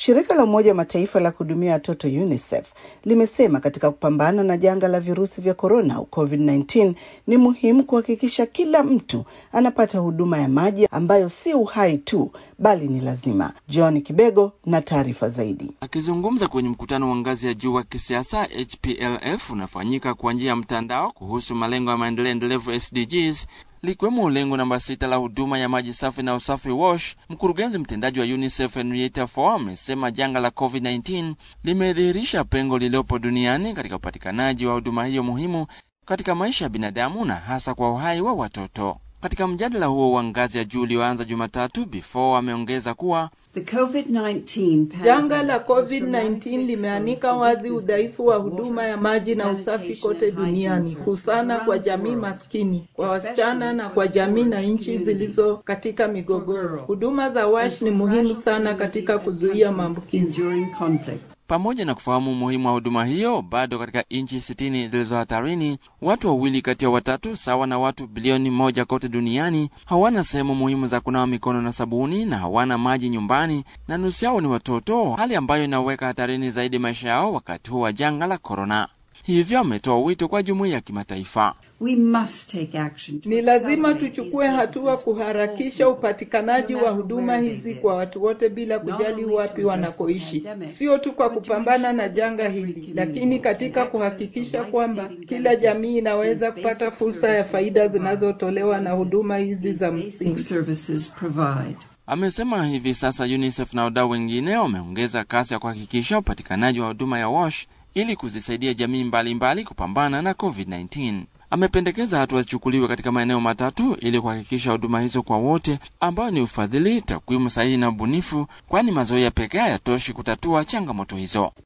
Shirika la Umoja wa Mataifa la kuhudumia watoto UNICEF limesema katika kupambana na janga la virusi vya korona au COVID-19 ni muhimu kuhakikisha kila mtu anapata huduma ya maji ambayo si uhai tu bali ni lazima. John Kibego na taarifa zaidi. Akizungumza kwenye mkutano wa ngazi ya juu wa kisiasa HPLF unafanyika kwa njia ya mtandao kuhusu malengo ya maendeleo endelevu SDGs likiwemo lengo namba sita la huduma ya maji safi na usafi WASH. Mkurugenzi mtendaji wa UNICEF Henrietta Fore amesema janga la COVID-19 limedhihirisha pengo lililopo duniani katika upatikanaji wa huduma hiyo muhimu katika maisha ya binadamu na hasa kwa uhai wa watoto. Katika mjadala huo wa ngazi ya juu ulioanza Jumatatu, Before ameongeza kuwa janga la COVID-19 limeanika wazi udhaifu wa huduma ya maji na usafi kote duniani, husana kwa jamii maskini, kwa wasichana na kwa jamii na nchi zilizo katika migogoro. Huduma za WASH ni muhimu sana katika kuzuia maambukizi. Pamoja na kufahamu umuhimu wa huduma hiyo, bado katika nchi sitini zilizo hatarini, watu wawili kati ya watatu sawa na watu bilioni moja kote duniani hawana sehemu muhimu za kunawa mikono na sabuni na hawana maji nyumbani, na nusu yao ni watoto, hali ambayo inaweka hatarini zaidi maisha yao wakati huu wa janga la korona. Hivyo ametoa wito kwa jumuiya ya kimataifa. We must take action. Ni lazima tuchukue hatua kuharakisha upatikanaji wa huduma hizi kwa watu wote bila kujali wapi wanakoishi, sio tu kwa kupambana na janga hili, lakini katika kuhakikisha kwamba kila jamii inaweza kupata fursa ya faida zinazotolewa na huduma hizi za msingi. Amesema hivi sasa UNICEF na wadau wengine wameongeza kasi ya kuhakikisha upatikanaji wa huduma ya WASH ili kuzisaidia jamii mbalimbali mbali kupambana na COVID-19. Amependekeza hatua zichukuliwe katika maeneo matatu ili kuhakikisha huduma hizo kwa wote, ambayo ni ufadhili, takwimu sahihi na ubunifu, kwani mazoea pekee hayatoshi kutatua changamoto hizo.